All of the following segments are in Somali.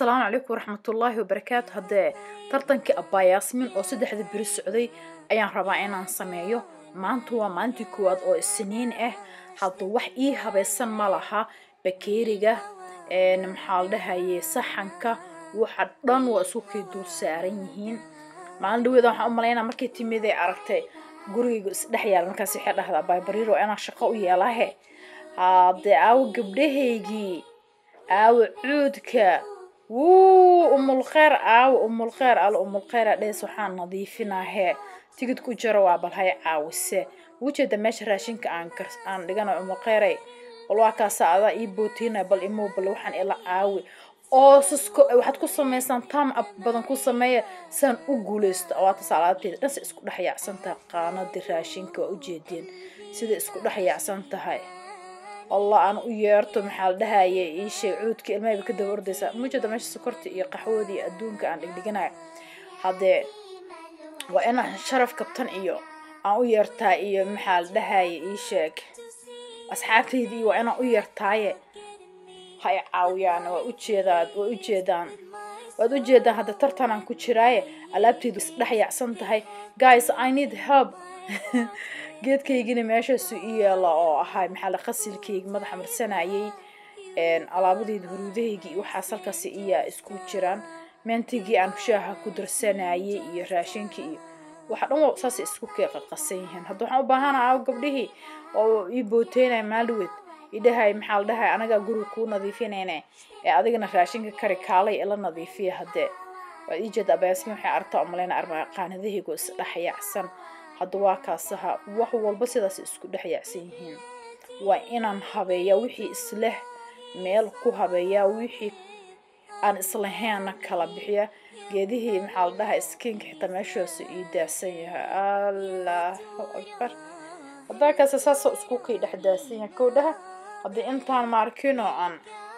asalaamu calaykum waraxmatullaahi wabarakaatu haddee tartankii abaayaasmin oo saddexda beri socday ayaan rabaa inaan sameeyo maanta waa maalintii koowaad oo isniin ah hadda wax ii habaysan ma laha bakeeriga maxaa la dhahaye saxanka waxa dhan waa isku kay dul saaran yihiin maalin dhaweeda waxaan u malaynaa markay timid ay aragtay gurigayga isdhex yaala markaas waxay dhahdaa baybariiro inaan shaqo u yeelahe haddee aawo gabdhahaygii aawo cuudka wuu umulkheer aawo umulkheer al umulkheera dhees waxaan nadiifinahee tigid ku jiro waa bal hay caawise ujeeda meesha raashinka aan aan dhigana umulkheeray bal waa kaasa adaa ii bootiina bal imow bal waxaan ila caawi oo sisko waxaad ku samaysaan tam ab badan ku sameeya saan u guulaysto awaataas alaabteeda dhanse isku dhex yaacsan tahay qaanadii raashinka waa ujeedeen sida isku dhex yaacsan tahay allah aan u yeerto maxaa la dhahaye ii sheeg cuudka ilmahayba ka daba ordaysaa mujeeda meesha sokorta iyo qaxwada iyo adduunka aan dhigdhiganayo haddee waa inaan sharaf kabtan iyo aan u yeertaa iyo maxaa la dhahaye ii sheeg asxaabtayda iyo waa inaan u yeertaaye hay caawiyaan waa ujeedaan waa ujeedaan waad ujeedaan hadda tartanaan ku jiraaye alaabteydu isdhex yaacsan tahay guys i need help geedkaygina meeshaasu i yeela oo ahaa maxaa la qasilkayga madaxa marsanayay alaabadeyda huruudahayga iyo waxaas halkaas iyaa isku jiraan meentigii aan shaaha ku darsanayay iyo raashinkii iyo waxa dhan waa saasay isku keeqaqasan yihiin hadda waxaan u baahana aaw gabdhihii oo ii booteynaya maalweed idhahay maxaa la dhahay anagaa guriga kuu nadiifinayne ee adigana raashinka kari kaalay ila nadiifiya haddee waad ii jeeda abaasmi waxay aragtaa umaleyna armaa qaanadahaygo isdhex yaacsan hadda waa kaasaha wax walba sidaas isku dhex yaacsan yihiin waa inaan habeeyaa wixii isleh meel ku habeeyaa wixii aan islahaynna kala bixiya geedihii maxaa la dhahay skiinka xitaa meeshaasu ii daadsan yahay allahu akbar haddaa kaase saasoo isku kay dhex daadsan yahay kowdhaha haddii intaan maarkino aan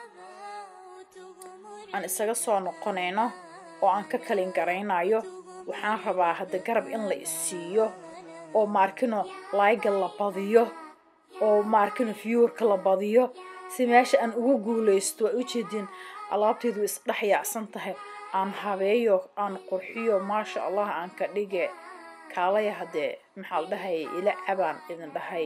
aan isaga soo noqonayno oo aan ka kalin garaynayo waxaan rabaa hadda garab in la isiiyo oo maarkino layga la badiyo oo maarkino viewerka la badiyo si meesha aan ugu guulaysto waa ujeedin alaabtaydu isdhex yaacsan tahay aan habeeyo aan qurxiyo maasha allah aan ka dhige kaalaya haddee maxaa la dhahay ila cabaan idin dhahay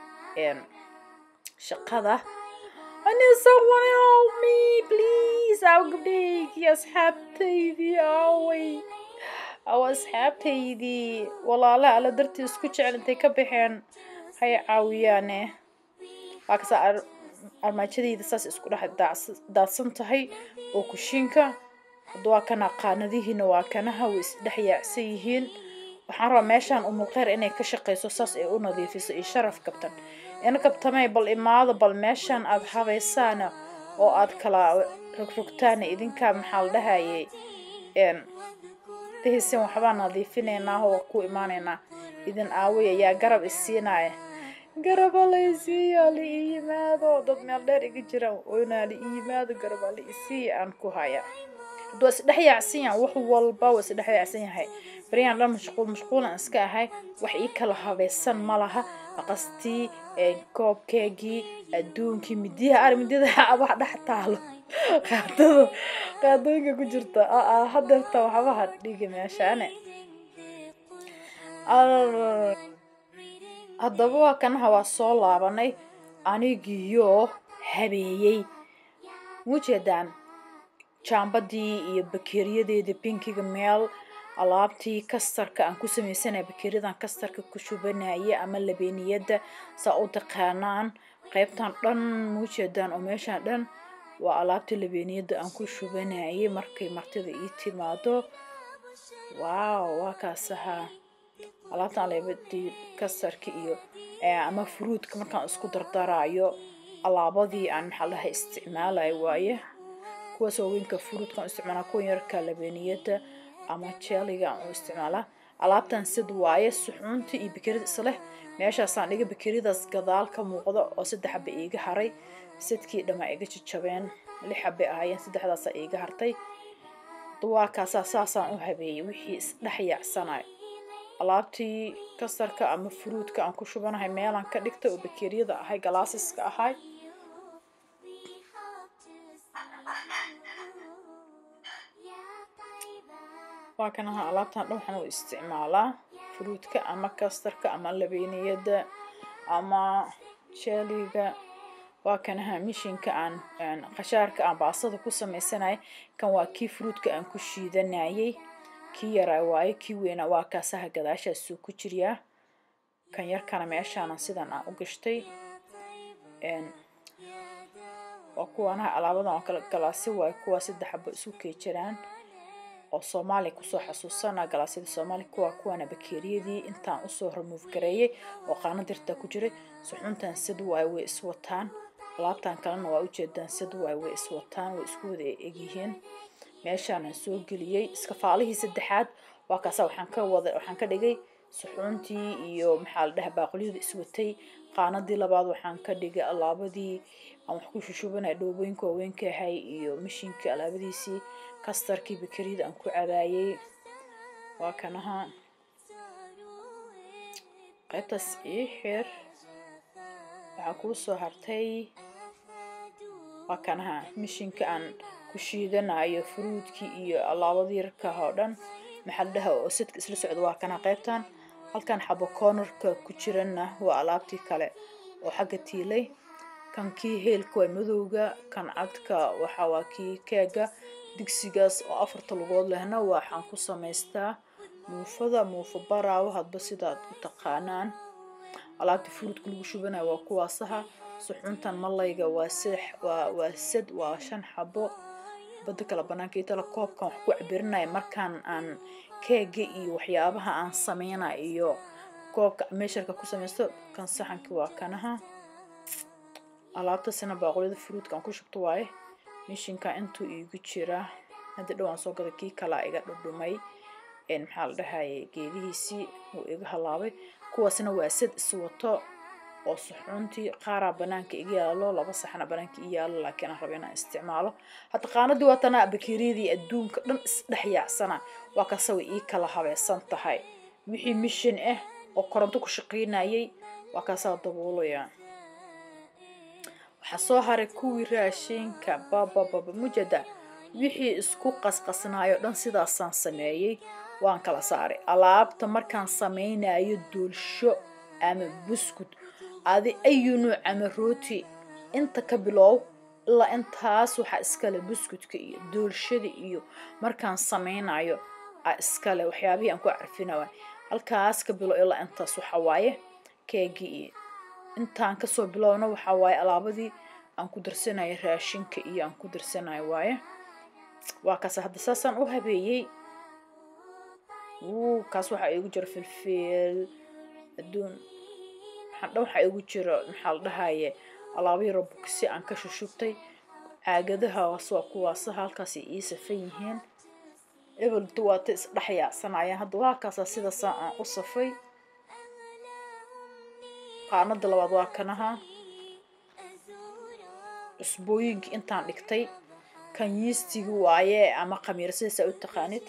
shaqada I need someone help me please aw gabdhahaygii asxaabtaydii aaway aw asxaabtaydii walaala alla dartii isku jecel intay ka baxeen hay caawiyaane waa kasa armaajadayda saas isku dhex daadsan tahay oo kushiinka hadda waa kana qaanadihiina waa kanaha way isdhex yaacsan yihiin waxaan rabaa meeshaan umulkheer inay ka shaqayso saas ay u nadiifiso iyo sharaf kabtan in kabtamay bal imaado bal meeshaan aada habaysaana oo aada kala rogrogtaana idinkaa maxaa la dhahayay dahisin waxbaa nadiifinaynaa oo ku imaanaynaa idin aaway ayaa garab isiinaya garaba la isiiya la ii yimaado dad meel dheer iga jiraan oynaa la ii yimaado garaba la isiiya aan ku haya hadduu isdhex yaacsan yahay wax walba waa isdhex yaacsan yahay baryahan dhan mashquul mashquulan iska ahay wax ii kala habaysan ma laha maqastii koobkeegii adduunkii midiyaha ari midiyada abaha dhex taalo qaadada qaadooyinka ku jirta aa hadeerta waxbaha dhigi meeshaane haddaba waa kanaha waa soo laabanay anigiyo habeeyey mujeedaan jaambadii iyo bakeeriyadeeda binkiga meel alaabtii kastarka aan ku sameysanaya bakeeriyadan kastarka ku shubanaya ama labeeniyada saa u taqaanaan qaybtan dhan muujeedaan oo meeshaan dhan waa alaabtii labeeniyada aan ku shubanayay markay martida ii timaado wow waa kaasaha alaabtan leebadii kastarka iyo ama fruudka markaan isku dardarayo alaabadii aan maxaa laha isticmaalayo waaye kuwaas waaweynka fruudkaan isticmaalaa kuwan yarka labeeniyada ama jeeliga aan u isticmaalaa alaabtan sid waaye suxuunta iyo bakerida isleh meeshaasaan dhiga bakeriyadaas gadaal ka muuqda oo saddex xaba iiga haray sidkii dhamaa iga jajabeen lix xabay ahaayeen saddexdaasa iiga hartay duwaakaasaa saasaan u habeeyey wixii isdhex yaacsanay alaabtii kastarka ama fruudka aan ku shubanahay meelaan ka dhigtay oo bakeriyada ahay galaasiska ahay waa kan ahaa alaabtan dhan waxaan u isticmaalaa fruudka ama kastarka ama labeeniyada ama jeliga waa kan ahaa mishinka aan qashaarka aan baasada ku sameysanay kan waa kii fruudka aan ku shiidanayay kii yaraa waaye kii weynaa waa kaasaha gadaashaasuu ku jiryaa kan yarkana meeshaana sidan aan u gashtay waa kuwaanaha alaabadan oo kale galaasi waaye kuwaa saddex xabo isu keejiraan oo soomaaliya kusoo xasuusana galaasyada soomaaliya kuwa kuwaana bakeeriyadii intaan usoo remove gareeyay oo qaano dirtaa ku jiray suxuuntan sad waaye way iswataan alaabtan kalena waa ujeedaan sad waaye way iswataan way isku wada egyihiin meeshaanaan soo geliyey iskafaalihii saddexaad waa kaasa waxaan ka wada waxaan ka dhigay suxuuntii iyo maxaa la dhaha baaqulyada iswatay qaanadii labaad waxaan ka dhigay alaabadii aan wax ku shushubanaya dhoobooyinka waaweynka ahay iyo mashiinkii alaabadiisii kastarkii bakeriyada aan ku cabaayey waa kanaha qaybtaas ii xir waxaa kuu soo hartay waa kanaha mashiinka aan ku shiidanayo fruudkii iyo alaabadii yarkaha oo dhan maxaa la dhaha oo sadka isla socda waa kana qaybtan halkan xabo cornerka ku jirana waa alaabtii kale oo xagga tiilay kan kii heelka waa madowga kan cadka waxa waa kii keega digsigaas oo afarta lugood lehna waxaan ku samaystaa muufada muufa baraawo hadba sidaad u taqaanaan alaabta fruudka lagu shubanayo waa kuwaasaha suxuuntan malayga waa sex waa waa sad waa shan xabo bada kale banaanka iyo tala koobkan wax ku cabirinaya markaan aan keega iyo waxyaabaha aan sameyna iyo koobka meesharka ku samaysto kan saxanka waa kanaha alaabtasina baaqulida fruudka aan ku shubto waaye mishinka intuu iigu jira hadda dhowaan soo gada kii kalaa iga dhudhumay maxaa la dhahaye geedihiisii wuu iga halaabay kuwaasna waa sad iswato oo suxuuntii qaaraa banaanka iga yaalo laba saxna banaanka i yaalo laakiin aan raba inaan isticmaalo hadda qaanadii waatanaa bakeeriyadii adduunka dhan isdhex yaacsana waa kase way ii kala habaysan tahay wixii mishin ah oo koronto ku shaqaynayay waa kaasaa daboolaya waxaa soo haray kuwii raashinka babababa mujada wixii isku qasqasnaayo dhan sidaasaan sameeyey waan kala saaray alaabta markaan sameynayo doolsho ama buskud adi ayu nuuc ama rooti inta ka bilow ilaa intaas waxaa iskale buskudka iyo doolshada iyo markaan sameynayo a iskale waxyaabihii aan ku carfinawa halkaas ka bilow ilaa intaas waxaa waaye keegii iyo intaan kasoo bilowna waxaa waaye alaabadii aan ku darsanayo raashinka iyo aan ku darsanayo waaye waa kaas hadda saasaan u habeeyey wuu kaas waxaa iigu jira filfil adduun dhan waxaa igu jira maxaa la dhahaye alaabihii robogsi aan ka shushubtay caagadahaas waa kuwaasa halkaasay ii safan yihiin ebelta waata isdhex yaacsanayaan hadda waa kaasaa sidaasaa aan u safay qaanada labaad waa kanaha cusbooyinkii intaan dhigtay kan yiistigi waaye ama khamiir sidaasaa u taqaanid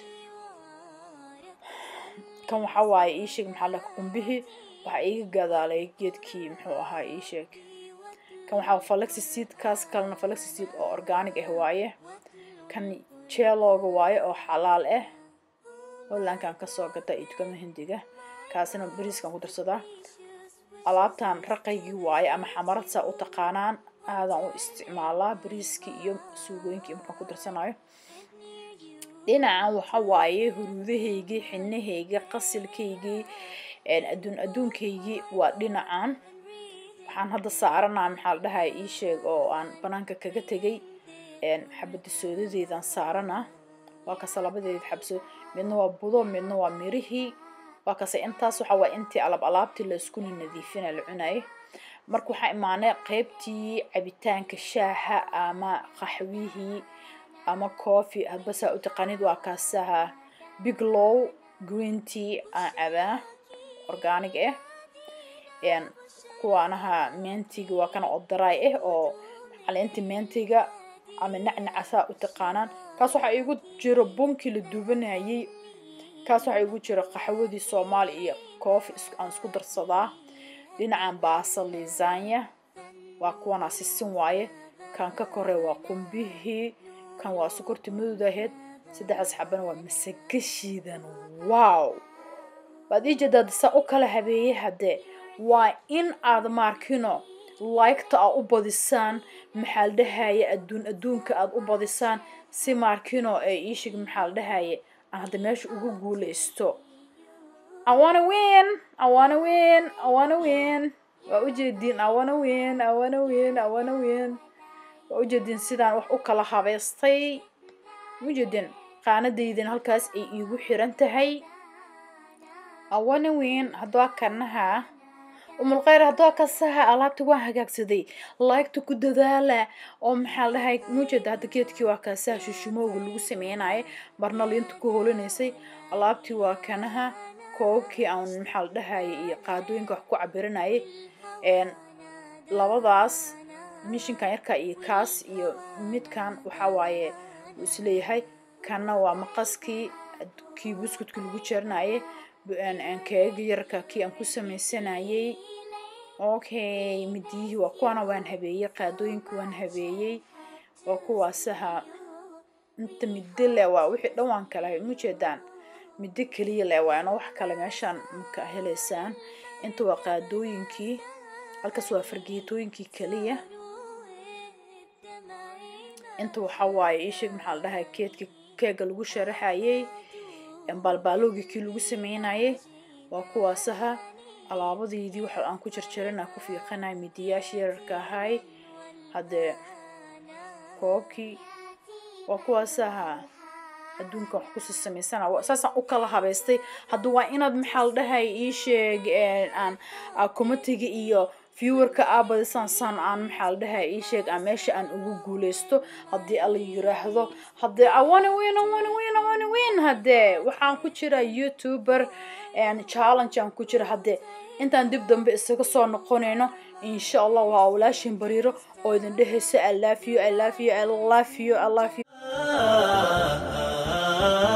kan waxaa waaye ii sheeg maxaa la qumbihii waxaa iiga gadaalay geedkii muxuu ahaa ii sheeg kan waxaa falaxiseed kaas kalena falaxiseed oo organic ah waaye kan jeelooga waaye oo xalaal ah hollandkan kasoo gata iyo dukama hindiga kaasina bariiskan ku darsadaa alaabtan raqaygii waaye ama xamarad saa u taqaanaan aadaan u isticmaalaa bariiskii iyo suugooyinkii markaan ku darsanayo dhinacan waxa waaye huruudahaygii xinahaygii qasilkaygii adduun adduunkaygii waa dhinacan waxaan hadda saaranaa maxaa la dhahay ii sheeg oo aan banaanka kaga tegay xabada soodadeedaan saaranaa waa kase labadeed xabso midna waa budo midna waa mirihii waa kase intaas waxa waa intii alab alaabtii la iskuna nadiifina la cunayay marka waxaa imaanay qeybtii cabitaanka shaaha ama qaxwihii ama coffee hadba saa u taqaanid waa kaasaha biglow green tea aan cabaa organic ah kuwaanaha mentiga waa kana oo daraay ah oo caleenta mentiga ama nacnaca saa u taqaanaan kaas waxaa iigu jira bunkii la duubanayay kaas waxaa iigu jira qaxwadii soomaali iyo coofi aan isku darsadaa dhinacan baasa lisanya waa kuwanaa sisin waaye kan ka kore waa qumbihii kan waa sokorta madowdaheed saddexdaas xabana waa masago shiidan wow waad ii jeedaad saa u kala habeeyey haddee waa in aad maarkino laygta aa u badisaan maxaa la dhahaye adduun adduunka aad u badisaan si maarkino ee iishig maxaa la dhahaye aan hadda meesha ugu guuleysto awana win awana win awana win waa ujeediin awana win awana win awana win waa ujeediin sidaan wax u kala habeystay ujeediin qaanadaydin halkaas ay iigu xiran tahay awana win haddua kanaha umulkheyr haddua kasaha alaabta waan hagaagsaday laygta ku dadaala oo maxaa la dhahay mujeeda hadda geedkii waa kaasaha shushumooga lagu sameynaya marna liinta ku holinaysay alaabtii waa kanaha koobkii aan maxaa la dhahaya iyo qaadooyinka wax ku cabirinayay labadaas mishinkan yarka iyo kaas iyo midkan waxaa waaye uu isleeyahay kanna waa maqaskii kii buskudka lagu jeerinayay keega yarka kii aan ku sameysanayay okay midiyihii waa kuwana waan habeeyey qaadooyinka waan habeeyey waa kuwaasaha inta middo le waa wixii dhan waan kala mujeedaan middo keliya le waana wax kale meeshaan maka heleysaan inta waa qaadooyinkii halkaas waa fargeetooyinkii keliya inta waxaa waaye iisheeg maxaa la dhahay keedka keega lagu sharaxayay baalbaalowgii kii lagu sameynayay waa kuwaasaha alaabadeydii waxa aan ku jarjarana ku fiiqanay midiyaashii yararka ahay haddee koobkii waa kuwaasaha adduunkan wax kusii samaysana saasaan u kala habeystay hadda waa inaad maxaa la dhahay ii sheeg aan comitiga iyo viewerka aa badisaan saan aan maxaa la dhahay ii sheeg aan meesha aan ugu guuleysto haddii alla yiraahdo haddee awana weyn awana weyn awana weyn haddee waxaan ku jira youtuber challenge aan ku jira haddee intaan dib dambe isaga soo noqonayno insha allah waa walaashin bariiro oo idin dhehaysa i love you i love you i love you i love you